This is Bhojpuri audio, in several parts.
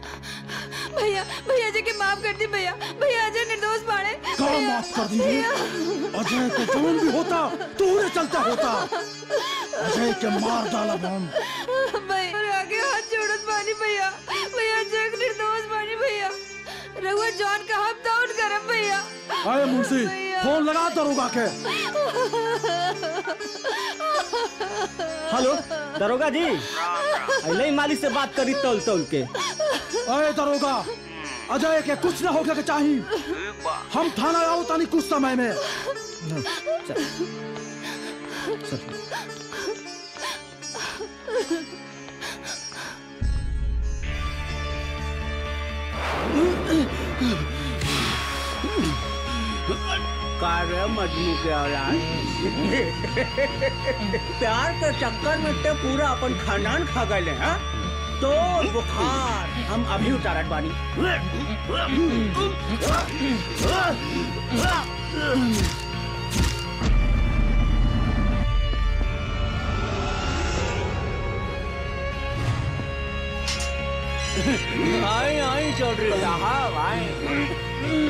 भैया भैया जी के माफ कर दी भैया भैया अजय निर्दोष बाड़े का माफ कर दीजिए अजय को जौन भी होता तूने चलता होता अजय के मार डाला हम भैया और आगे हाथ जोड़त बानी भैया भैया अजय के निर्दोष बानी भैया रघुआ जॉन का हम डाउन करम भैया आए मुंशी फोन लगा दरोगा के हेलो दरोगा जी अले मालिक से बात करी तौल तौल के अरे दरोगा अजय के कुछ न होके के चाहिए हम थाना आओ तानी कुछ समय में कार्य मजनू के औलाद प्यार के चक्कर में ते पूरा अपन खानदान खा गए हैं तो बुखार हम अभी उतारत बानी आई आई चौधरी साहब आई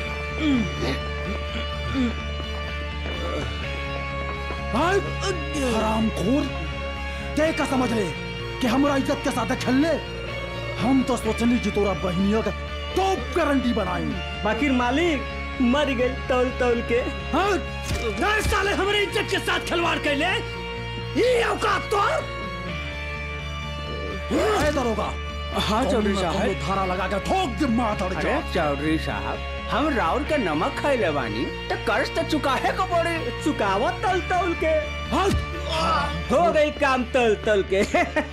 हराम खोर ते का समझ ले कि हमारा इज्जत के साथ खेल ले हम तो सोचनी कि तोरा बहनियों का टॉप गारंटी बनाई बाकी मालिक मर गए तौल तौल के हाँ नहीं साले हमारे इज्जत के साथ खिलवाड़ कर ले ये औकात तो है दरोगा हाँ चौधरी साहब धारा लगा के ठोक दे माथा अरे चौधरी साहब हम राउर के नमक खाइले बानी तो कर्ज तो चुकाहे को पड़े चुकावत तल तौल के हो गई काम तल तल के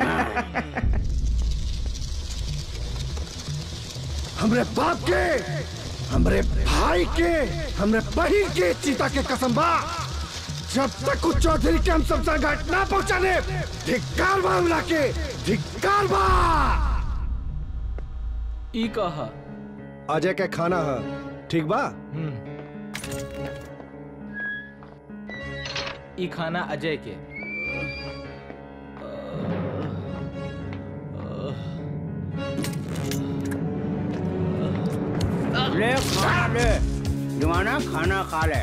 हमरे बाप के हमरे भाई के हमरे बहन के चीता के कसम बा जब तक कुछ चौधरी के हम सबसे घाट ना पहुंचाने धिक्कार बा हमला के धिक्कार बा ई कहा अजय के खाना है ठीक बा ई खाना अजय के ले खाना ले दीवाना खाना खा ले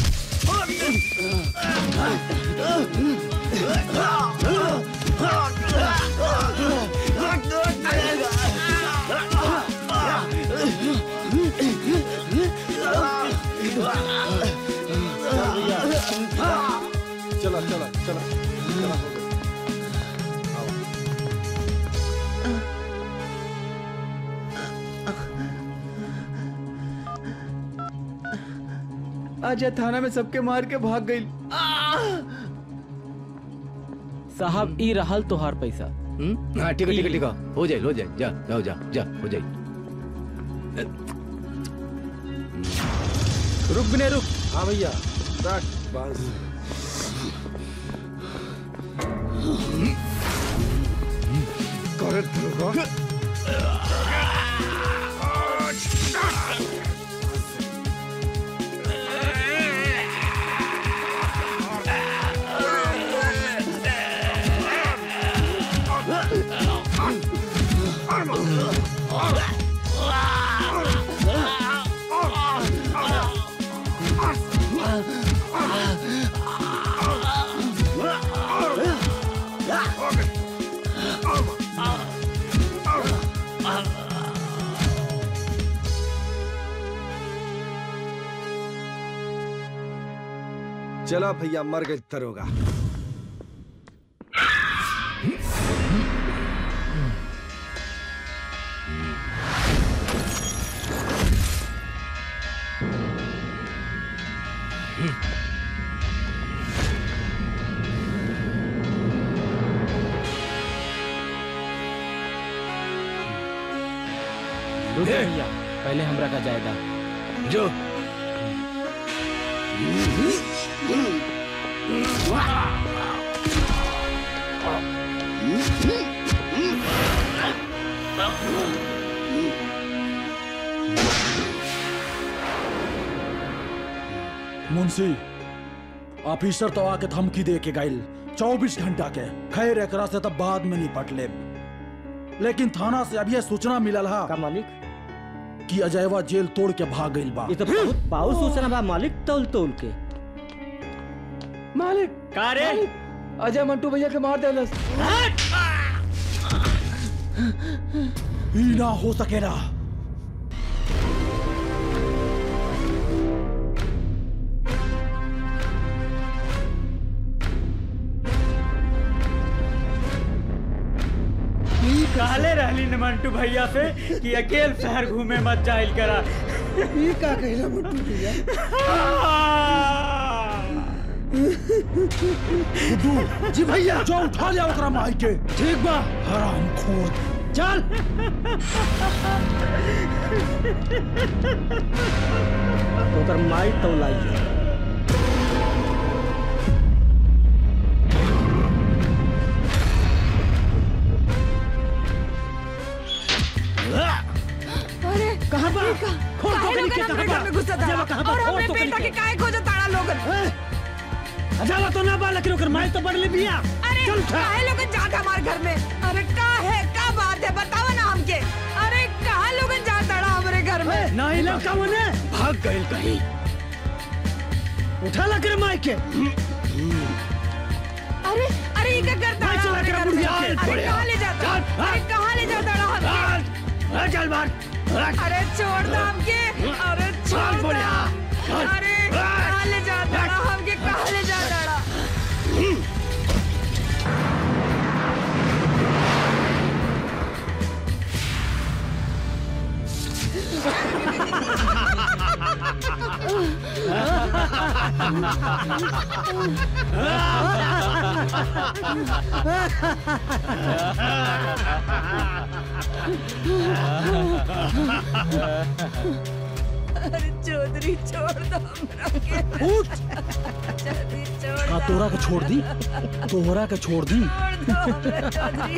चला चला चला चला हो गया। अजय थाना में सबके मार के भाग गई साहब ई रहल तोहार पैसा हम्म? हाँ ठीक है ठीक है ठीक है हो जाए हो जाए जा जाओ जा जा हो जाए रुक बिने रुक हाँ भैया रख बस करे दरोगा चला भैया मर गए दरोगा रुक भैया पहले हमरा का जायदा जो मुंशी ऑफिसर तो आके धमकी दे के गइल चौबीस घंटा के खैर एकरा से तब बाद में निपट ले लेकिन थाना से अभी सूचना मिलल हा का मालिक कि अजयवा जेल तोड़ के भाग गइल बा ये तो बहुत पाऊ सूचना बा मालिक तौल तौल के मालिक का रे अजय मंटू भैया के मार देलस ई ना हो सकेला कहले रहली न मंटू भैया से कि अकेल शहर घूमे मत जाइल करा ये का कहला मंटू भैया गुड्डू जी भैया जो उठा लिया ओकरा माई के ठीक बा हराम खोर चल ओकर माई तौलाई है अरे कहाँ बा खोल काहे दो लोगन के हमरे कहाँ घर में घुसा था जब कहाँ बा और खोल हमरे दो बेटा के के काहे खोजा ताड़ा लोगन जाला तो ना बा लेकिन ओकर माई तो बढ़ले बिया अरे काहे लोगन जात हमारे घर में अरे का है का बात है बताओ ना हमके अरे कहाँ लोगन जात ताड़ा हमारे घर में नहीं लड़का मने भाग गइल कहीं उठा ला कर माई के अरे अरे ये क्या करता भाई है चला हमारे कर घर में बुढ़िया, अरे बुढ़िया। कहाँ ले जाता चल, अरे कहाँ ले जाता रहा हमके चल मार अरे छोड़ दो हमके अरे छोड़ दो बुढ़िया, चल। अरे कहाँ ले जाता रहा हमके कहाँ ले जाता रहा अरे चौधरी छोड़ दो हमरा के उठ चौधरी छोड़ का दो तोरा के छोड़ दी तोहरा के छोड़ दी छोड़ दो हमरा चौधरी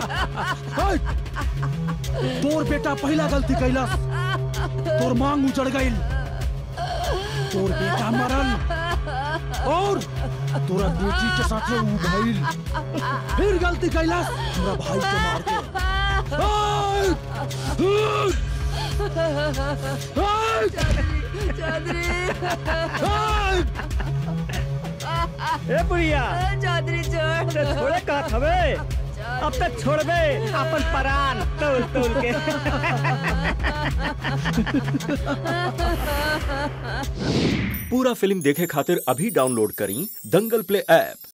हट! तोर बेटा पहला गलती कैलस तोर मांग उजड़ गइल तोर बेटा मरल और तोरा बेटी के साथे ऊ भइल फिर गलती कैलस हमरा भाई के मार के हट! हट! हट! चौधरी हट! ए बुढ़िया चौधरी छोड़ अरे दो थोड़े का हवे अब तक छोड़बे अपन परान तौल तौल के पूरा फिल्म देखे खातिर अभी डाउनलोड करी दंगल प्ले ऐप